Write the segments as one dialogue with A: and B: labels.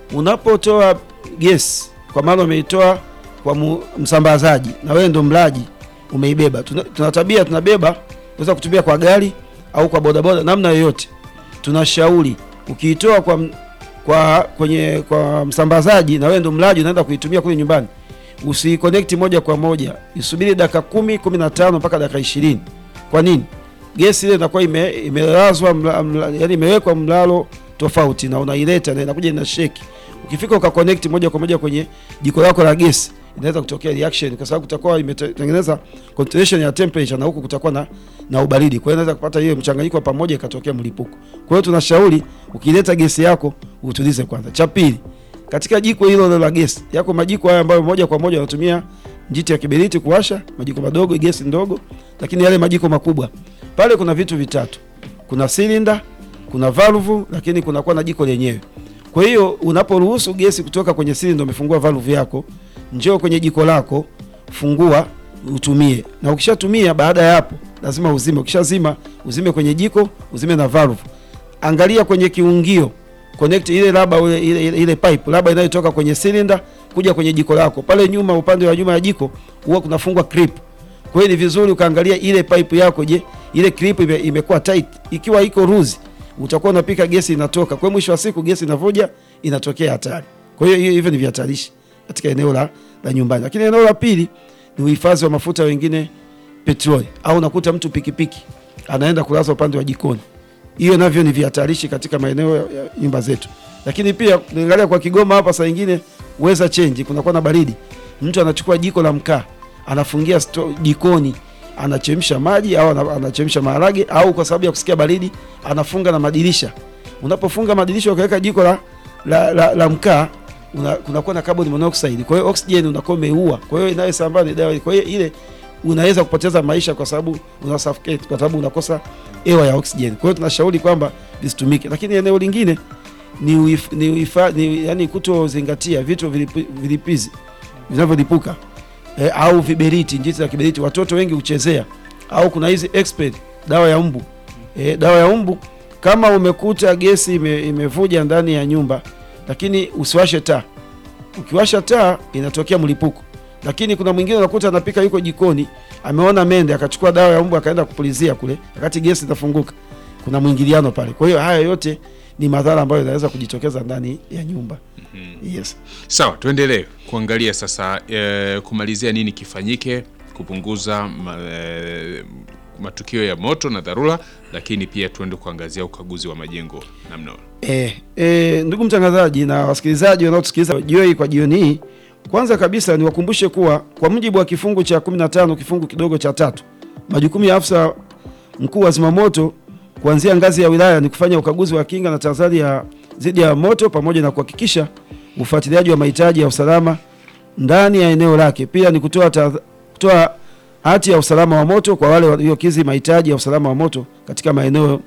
A: unapotoa gesi, kwa maana umeitoa kwa mu, msambazaji na wewe ndo mlaji umeibeba. Tuna, tuna tabia tunabeba, unaweza kutumia kwa gari au kwa bodaboda, namna yoyote. Tunashauri ukiitoa kwa, m- kwa kwenye kwa msambazaji na wewe ndo mlaji unaenda kuitumia kule nyumbani, usiconnect moja kwa moja, isubiri dakika kumi, kumi na tano mpaka dakika ishirini. Kwa nini? Gesi ile inakuwa ime, imelazwa mla, mla, yani imewekwa mlalo tofauti na unaileta na inakuja ina shake. Ukifika uka connect moja kwa moja kwenye jiko lako la gesi inaweza kutokea reaction kwa sababu kutakuwa imetengeneza concentration ya temperature na huku kutakuwa na, na ubaridi. Kwa hiyo inaweza kupata hiyo mchanganyiko wa pamoja ikatokea mlipuko. Kwa hiyo tunashauri ukileta gesi yako utulize kwanza. Cha pili, katika jiko hilo la gesi yako majiko haya ambayo moja kwa moja unatumia njiti ya kiberiti kuwasha, majiko madogo, gesi ndogo, lakini yale majiko makubwa pale kuna vitu vitatu, kuna silinda, kuna valve, lakini kunakuwa na jiko lenyewe. Kwa hiyo unaporuhusu gesi kutoka kwenye silinda, umefungua valve yako, njoo kwenye jiko lako, fungua utumie, na ukishatumia, baada ya hapo lazima uzime. Ukishazima uzime kwenye jiko, uzime na valve. Angalia kwenye kiungio, connect ile laba ile, ile, ile, ile pipe laba inayotoka kwenye silinda kuja kwenye jiko lako. Pale nyuma, upande wa nyuma ya jiko huwa kunafungwa clip. Kwa hiyo ni vizuri ukaangalia ile pipe yako, je, ile clip ime, imekuwa tight. Ikiwa iko loose, utakuwa unapika gesi inatoka. Kwa hiyo mwisho wa siku gesi inavuja, inatokea hatari. Kwa hiyo hiyo- hivyo ni vihatarishi katika eneo la, la nyumbani. Lakini eneo la pili ni uhifadhi wa mafuta, wengine petroli, au unakuta mtu pikipiki anaenda kulaza upande wa jikoni. Hiyo navyo ni vihatarishi katika maeneo ya ya nyumba zetu. Lakini pia niangalia kwa Kigoma hapa, saa nyingine weza change, kunakuwa na baridi, mtu anachukua jiko la mkaa anafungia sto, jikoni anachemsha maji au ana- anachemsha maharage au kwa sababu ya kusikia baridi anafunga na madirisha. Unapofunga madirisha ukaweka jiko la, la, la, la mkaa una- kunakuwa na carbon monoxide, kwa hiyo oxygen unakuwa umeua, kwa hiyo inayosambaa ni dawa. Kwa hiyo ile unaweza kupoteza maisha kwa sababu una suffocate, kwa sababu unakosa hewa ya oxygen. Kwa hiyo tunashauri kwamba visitumike, lakini eneo lingine ni, uif, ni, uifa, ni yani kutozingatia vitu vilipi, vilipizi vinavyolipuka e, au viberiti, njiti za kiberiti watoto wengi huchezea, au kuna hizi expert dawa ya mbu e, dawa ya mbu. Kama umekuta gesi ime, imevuja ndani ya nyumba, lakini usiwashe taa. Ukiwasha taa inatokea mlipuko. Lakini kuna mwingine unakuta anapika yuko jikoni, ameona mende, akachukua dawa ya mbu akaenda kupulizia kule, wakati gesi itafunguka. Kuna mwingiliano pale. Kwa hiyo haya yote ni madhara ambayo yanaweza kujitokeza ndani ya nyumba. Yes.
B: Sawa, tuendelee kuangalia sasa e, kumalizia nini kifanyike kupunguza ma, e, matukio ya moto na dharura, lakini pia tuende kuangazia ukaguzi wa majengo namna
A: E, e, ndugu mtangazaji na wasikilizaji wanaotusikiliza jioni kwa jioni hii, kwanza kabisa niwakumbushe kuwa kwa mujibu wa kifungu cha 15 kifungu kidogo cha tatu, majukumu ya afisa mkuu wa zimamoto kuanzia ngazi ya wilaya ni kufanya ukaguzi wa kinga na tahadhari ya dhidi ya moto pamoja na kuhakikisha ufuatiliaji wa mahitaji ya usalama ndani ya eneo lake. Pia ni kutoa tahadh- kutoa hati ya usalama wa moto kwa wale waliokidhi mahitaji ya usalama wa moto katika maeneo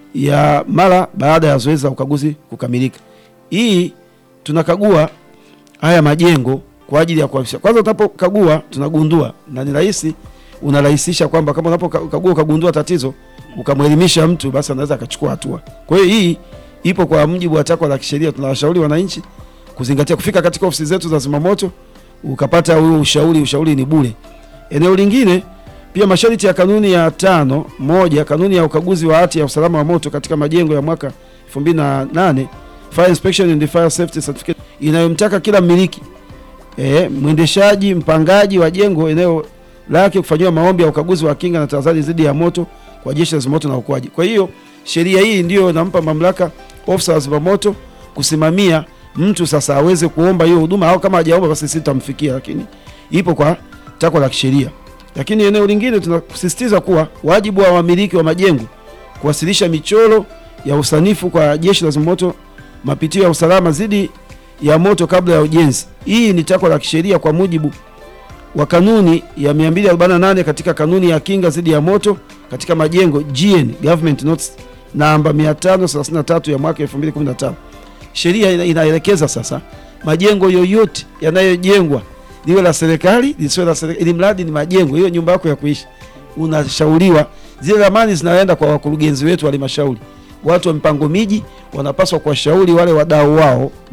A: ya mara baada ya zoezi la ukaguzi kukamilika. Hii tunakagua haya majengo kwa ajili ya kuhakikisha, kwanza tunapokagua tunagundua, na ni rahisi, unarahisisha kwamba kama unapokagua ukagundua tatizo ukamwelimisha mtu, basi anaweza akachukua hatua. Kwa hiyo hii ipo kwa mujibu wa takwa la kisheria. Tunawashauri wananchi kuzingatia, kufika katika ofisi zetu za zimamoto ukapata huo ushauri. Ushauri ni bure. Eneo lingine pia masharti ya kanuni ya tano moja kanuni ya ukaguzi wa hati ya usalama wa moto katika majengo ya mwaka 2008 Fire Inspection and Fire Safety Certificate inayomtaka kila mmiliki e, mwendeshaji mpangaji wa jengo eneo lake kufanyiwa maombi ya ukaguzi wa kinga na tahadhari dhidi ya moto kwa jeshi la zimamoto na uokoaji. Kwa hiyo sheria hii ndiyo inampa mamlaka ofisa wa zimamoto kusimamia mtu sasa aweze kuomba hiyo huduma, au kama hajaomba basi sisi tutamfikia, lakini ipo kwa takwa la kisheria. Lakini eneo lingine tunasisitiza kuwa wajibu wa wamiliki wa majengo kuwasilisha michoro ya usanifu kwa jeshi la zimamoto, mapitio ya usalama dhidi ya moto kabla ya ujenzi. Hii ni takwa la kisheria kwa mujibu wa kanuni ya 248 katika kanuni ya kinga dhidi ya moto katika majengo GN Government Notes namba 533 ya mwaka 2015. Sheria ina- inaelekeza sasa majengo yoyote yanayojengwa liwe la serikali lisiwe la serikali, ili mradi ni majengo, hiyo nyumba yako ya kuishi, unashauriwa zile ramani zinaenda kwa wakurugenzi wetu wa halmashauri. Watu wa mipango miji wanapaswa kuwashauri wale wadau wao